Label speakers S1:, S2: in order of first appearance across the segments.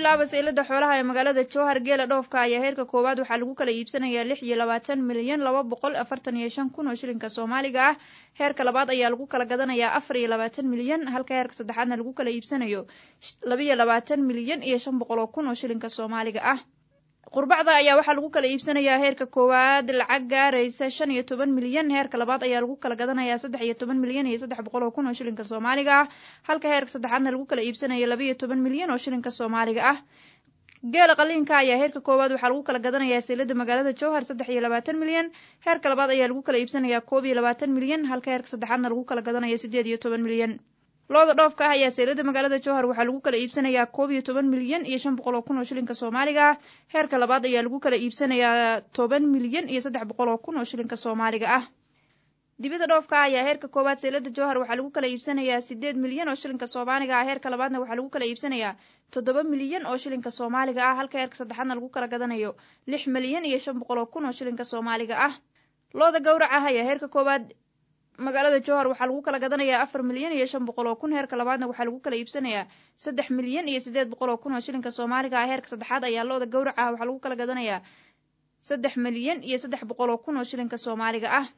S1: bilaaba saylada xoolaha ee magaalada jowhar geela dhoofka ayaa heerka koowaad waxaa lagu kala iibsanayaa lix iyo labaatan milyan laba boqol afartan iyo shan kun oo shilinka soomaaliga ah heerka labaad ayaa lagu kala gadanayaa afar iyo labaatan milyan halka heerka saddexaadna lagu kala iibsanayo labaiyo labaatan milyan iyo shan boqol oo kun oo shilinka soomaaliga ah qurbacda ayaa waxaa lagu kala iibsanayaa heerka koowaad lacag gaaraysa shan iyo toban milyan heerka labaad ayaa lagu kala gadanayaa saddex iyo toban milyan iyo saddex boqol oo kun oo shilinka soomaaliga ah halka heerka saddexaadna lagu kala iibsanayo labaiyo toban milyan oo shilinka soomaaliga ah geela qaliinka ayaa heerka koowaad waxaa lagu kala gadanayaa saylada magaalada jowhar saddex iyo labaatan milyan heerka labaad ayaa lagu kala iibsanayaa koob iyo labaatan milyan halka heerka saddexaadna lagu kala gadanayo siddeed iyo toban milyan looda dhoofka ah ayaa saylada magaalada jowhar waxaa lagu kala iibsanayaa koob iyo toban milyan iyo shan boqol oo kun oo shilinka soomaaliga ah heerka labaad ayaa lagu kala iibsanayaa toban milyan iyo saddex boqol oo kun oo shilinka soomaaliga ah dibida dhoofka ah ayaa heerka koowaad saylada jowhar waxaa lagu kala iibsanayaa siddeed milyan oo shilinka soomaaliga ah heerka labaadna waxaa lagu kala iibsanayaa toddoba milyan oo shilinka soomaaliga ah halka heerka saddexaadna lagu kala gadanayo lix milyan iyo shan boqol oo kun oo shilinka soomaaliga ah looda gowrac ah ayaa heerka koowaad magaalada jowhar waxaa lagu kala gadanayaa afar milyan iyo shan boqol oo kun heerka labaadna waxaa lagu kala iibsanayaa saddex milyan iyo siddeed boqol oo kun oo shilinka soomaaliga ah heerka saddexaad ayaa looda gowrac ah waxaa lagu kala gadanayaa saddex milyan iyo saddex boqol oo kun oo shilinka soomaaliga ah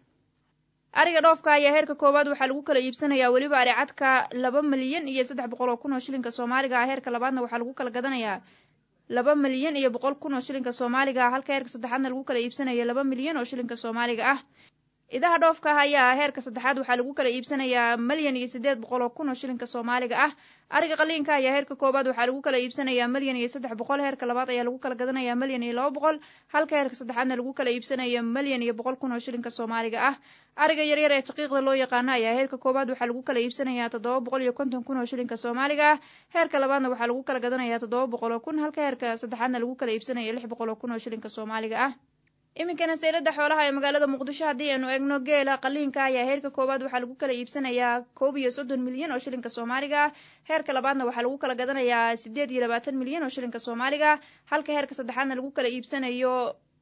S1: ariga dhoofka ayaa heerka koowaad waxaa lagu kala iibsanayaa weliba aricadka laba milyan iyo saddex boqol oo kun oo shilinka soomaaliga ah heerka labaadna waxaa lagu kala gadanayaa laba milyan iyo boqol kun oo shilinka soomaaliga ah halka heerka saddexaadna lagu kala iibsanayo laba milyan oo shilinka soomaaliga ah idaha dhoofka ah ayaa heerka saddexaad waxaa lagu kala iibsanayaa milyan iyo siddeed boqol oo kun oo shilinka soomaaliga ah ariga qaliinka ayaa heerka koowaad waxaa lagu kala iibsanayaa milyan iyo saddex boqol heerka labaad ayaa lagu kala gadanayaa milyan iyo laba boqol halka heerka saddexaadna lagu kala iibsanayo milyan iyo boqol kun oo shilinka soomaaliga ah ariga yaryar ee daqiiqda loo yaqaano ayaa heerka koowaad waxaa lagu kala iibsanayaa toddoba boqol iyo konton kun oo shilinka soomaaliga ah heerka labaadna waxaa lagu kala gadanayaa toddoba boqol oo kun halka heerka saddexaadna lagu kala iibsanayo lix boqol oo kun oo shilinka soomaaliga ah iminkana saylada xoolaha ee magaalada muqdisho haddii aynu eegno geela qaliinka ayaa heerka koowaad waxaa lagu kala iibsanayaa koob iyo soddon milyan oo shilinka soomaaliga ah heerka labaadna waxaa lagu kala gadanayaa siddeed iyo labaatan milyan oo shilinka soomaaliga halka heerka saddexaadna lagu kala iibsanayo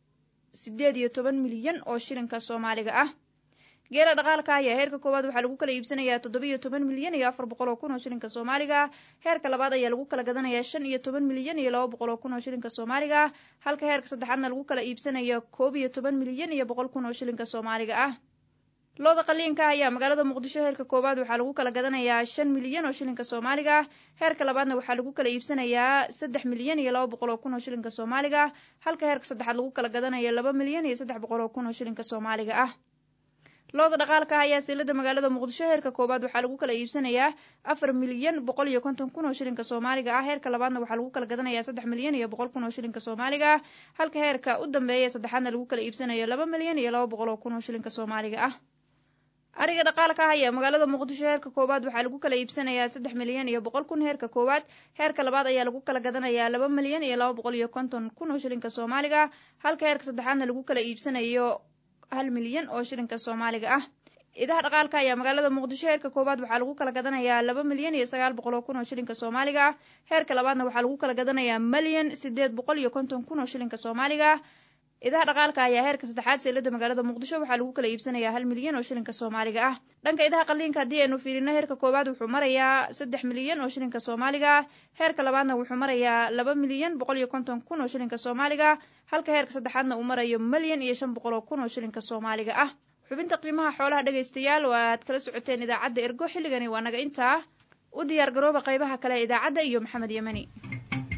S1: siddeed iyo toban milyan oo shilinka soomaaliga ah geela dhaqaalka ayaa heerka koowaad waxaa lagu kala iibsanayaa toddoba-iyo toban milyan iyo afar boqol oo kun oo shilinka soomaaliga heerka labaad ayaa lagu kala gadanayaa shan iyo toban milyan iyo laba boqol oo kun oo shilinka soomaaliga halka heerka saddexaadna lagu kala iibsanayo koob iyo toban milyan iyo boqol kun oo shilinka soomaaliga ah looda qaliinka ayaa magaalada muqdisho heerka koowaad waxaa lagu kala gadanayaa shan milyan oo shilinka soomaaliga heerka labaadna waxaa lagu kala iibsanayaa saddex milyan iyo laba boqol oo kun oo shilinka soomaaliga halka heerka saddexaad lagu kala gadanayo laba milyan iyo saddex boqol oo kun oo shilinka soomaaliga ah looda dhaqaalka ah ayaa silada magaalada muqdisho heerka koowaad waxaa lagu kala iibsanayaa afar milyan boqol iyo konton kun oo shilinka soomaaliga ah heerka labaadna waxaa lagu kala gadanayaa saddex milyan iyo boqol kun oo shilinka soomaaliga ah halka heerka u dambeeya saddexaadna lagu kala iibsanayo laba milyan iyo laba boqol oo kun oo shilinka soomaaliga ah ariga dhaqaalka ah ayaa magaalada muqdisho heerka koowaad waxaa lagu kala iibsanayaa saddex milyan iyo boqol kun heerka koowaad heerka labaad ayaa lagu kala gadanayaa laba milyan iyo laba boqol iyo konton kun oo shilinka soomaaliga halka heerka saddexaadna lagu kala iibsanayo hal milyan oo shilinka soomaaliga ah idaha dhaqaalka ayaa magaalada muqdisho heerka koowaad waxaa lagu kala gadanayaa laba milyan iyo sagaal boqol oo kun oo shilinka soomaaliga ah heerka labaadna waxaa lagu kala gadanayaa milyan siddeed boqol iyo konton kun oo shilinka soomaaliga ah idaha dhaqaalka ayaa heerka saddexaad seelada magaalada muqdisho waxaa lagu kala iibsanayaa hal milyan oo shilinka soomaaliga ah dhanka idaha qaliinka haddii aynu fiirino heerka koowaad wuxuu marayaa saddex milyan oo shilinka soomaaliga ah heerka labaadna wuxuu marayaa laba milyan boqol iyo konton kun oo shilinka soomaaliga halka heerka saddexaadna uu marayo milyan iyo shan boqol oo kun oo shilinka soomaaliga ah xubinta qiimaha xoolaha dhegaystayaal oo aad kala socoteen idaacadda ergo xilligani waa naga intaa u diyaar garooba qaybaha kale idaacadda iyo maxamed yemani